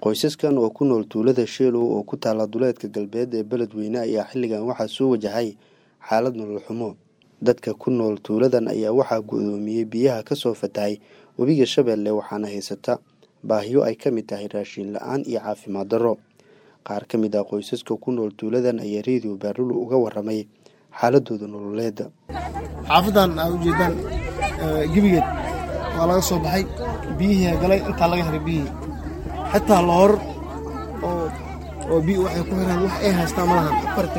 qoysaskan oo ku nool tuulada sheelow oo ku taala duleedka galbeed ee beledweyne ayaa xilligan waxaa soo wajahay xaalad nolol xumo dadka ku nool tuuladan ayaa waxaa go-doomiyey biyaha kasoo fatahay webiga shabeelle waxaana haysata baahiyo ay ka mid tahay raashiin la-aan iyo caafimaad darro qaar ka mid ah qoysaska ku nool tuuladan ayaa reediyo baarulu uga waramay xaaladooda nololeeda xaafadan aa ujeedaan gebigeed waa laga soo baxay biyihii galay intaa laga helay biyihii xitaa loor oo biy waxay ku xiraan wax ay haystaan malahan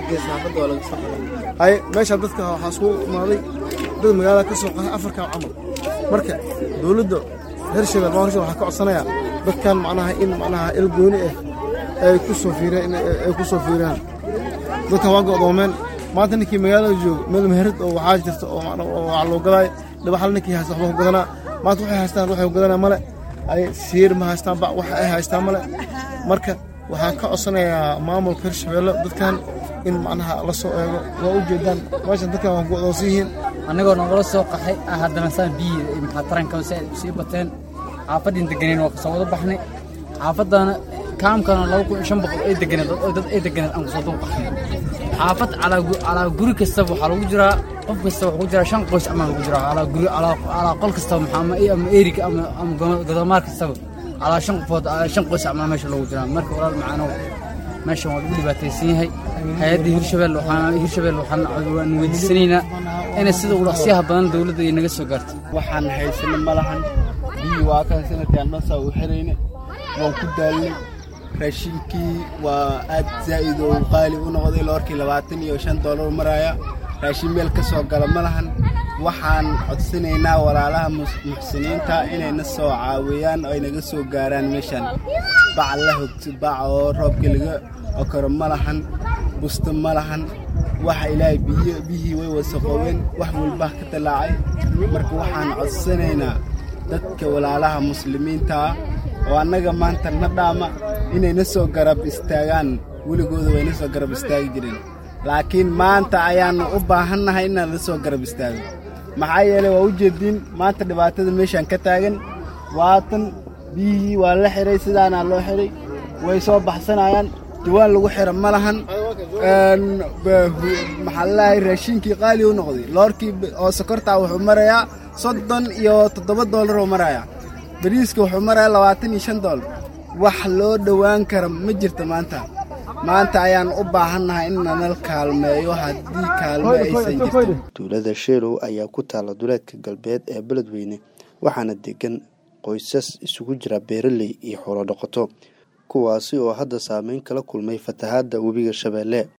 haye meeshaan dadka waxaa isku imaaday dad magaalada ka soo qahay afarkaa camal marka dowladda reer shabeelle maa horsha waxaa ka codsanayaa dadkan macnaha in macnaha il gooni ah ay ku soo fiireen ay ku soo fiiraan dadkan waa go'doomeen maanta ninkii magaalada jooga meel meherad oo waxaa jirta oo wax loo gadaayo dhabaxal ninkii haysta waxba ku gadanaa maanta waxay haystaan waxay ku gadanaa male ay siir ma haystaan ba wax ay haystaan male marka waxaan ka codsanayaa maamulka hirshabeelle dadkan in macnaha la soo eego waa u jeedaan meeshan dadkan waa go'doonsan yihiin annagoo nagala soo qaxay haddana saan biyi maxaa taranka sii bateen xaafaddiin deganeen waa kasoo wada baxnay xaafaddaana kaamkana laba kun iyo shan boqol ay deganeed dad ay deganeed aan kusoo dul qaxnay xaafad calaa guri kastaba waxaa lagu jiraa qof kasta waxaa ku jiraa shan qoys amaa lagu jiraa calaa guri calaa qol kastaba maxaa ama erig ama ama godomaar kastaba calaa shan qofood shan qoys amaa meesha loogu jiraa marka walaal macaanow meeshan waa lagu dhibaataysan yahay hay-adda hirshabelle waxaan hirshabelle waxaan weydiisanaynaa inay sida ulaqsiyaha badan dowladda ay naga soo gaarto waxaan haysana ma lahan biyi waa kan sanadkaan dhansaa u xirayna waan ku daalnay raashinkii waa aad zaa'id oo qaali u noqday loorkii labaatan iyo shan doolar maraya raashin meel ka soo gala ma lahan waxaan codsanaynaa walaalaha muxsiniinta inayna soo caawiyaan oo ay naga soo gaaraan meeshan bac la hogto bac oo roobkii laga okoro ma lahan busto ma lahan waxa ilaahay biyo biyihii way wasaqoobeen wax walbaa ka tallaacay marka waxaan codsanaynaa dadka walaalaha muslimiintaa oo annaga maanta na dhaama inayna soo garab istaagaan weligooda wayna soo garab istaagi jireen laakiin maanta ayaannu u baahannahay inaan la soo garab istaago maxaa yeelay waa u jeediin maanta dhibaatada meeshaan ka taagan waatan biyihii waa la xihay sidaanaa loo xidhay way soo baxsanayaan jawaan lagu xira ma lahan maxaa lalahay raashiinkii qaali u noqday loorkii oo sokortaa wuxuu marayaa soddon iyo toddoba doolar oo marayaa bariiska wuxuu marayaa labaatan iyo shan doolar wax loo dhowaan kara ma jirto maanta maanta ayaan u baahannahay in nanal kaalmeeyo haddii kaalmo aysan jirtin tuulada sheelow ayaa ku taala duleedka galbeed ee beledweyne waxaana degan qoysas isugu jira beeraley iyo xoolo dhaqato kuwaasi oo hadda saameyn kala kulmay fatahaadda webiga shabeelle